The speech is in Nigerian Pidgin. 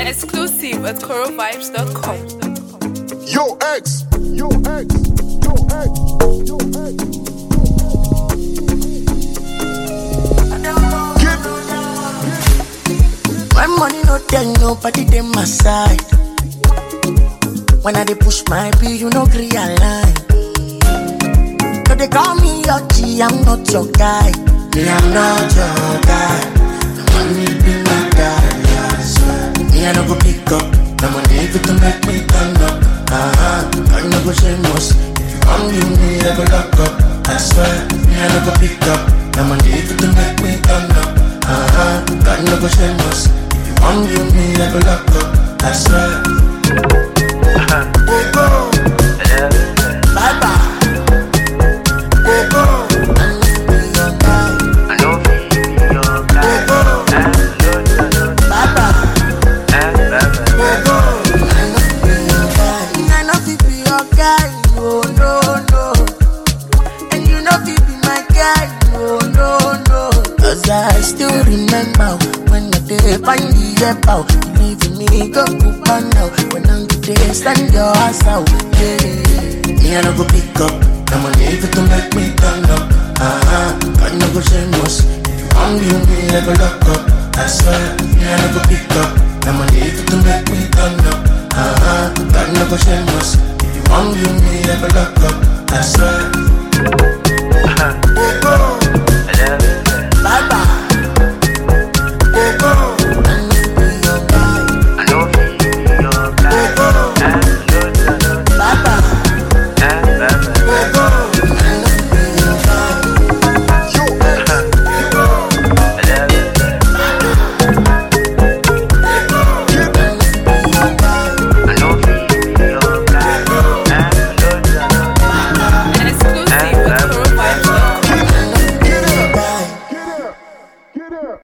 Exclusive at corovibes.com. Yo, X. Yo, X. Yo, X. Yo, X. Get When money no tell nobody them my side. When I dey push my bill, you no gree align. So they call me your G, I'm not your guy. Me, I'm not your guy. The money be my guy. I swear. Me, I no go pick up. The money if it to make me turn up. Uh-huh. I no go shameless. If you come give me, I go lock up. I swear. Me, I no go pick up. The money if it to make me turn up. Uh-huh. I no go shameless. If you come give me, I go lock up. I swear. Oh, go. Bye bye. Oh, go. I need to be your guy. I know feel your guy. Oh, go. Eh, no, no, no, Bye bye. eh, bye, bye, bye. I know fi be your guy, no, no, no. And you know fi be my guy, no, no, no. Cause I still remember when I did find the app out. You leaving me go coupon now. When I'm there, stand your ass out, yeah. Me I no go pick up, the money if it to make me turn up. Uh-huh, I no go shameless. If you want you me, I go lock up. I swear, me I no go pick up, the money if it to make me turn up. Uh-huh, I no go shameless. If you want you me, I go lock up. I swear.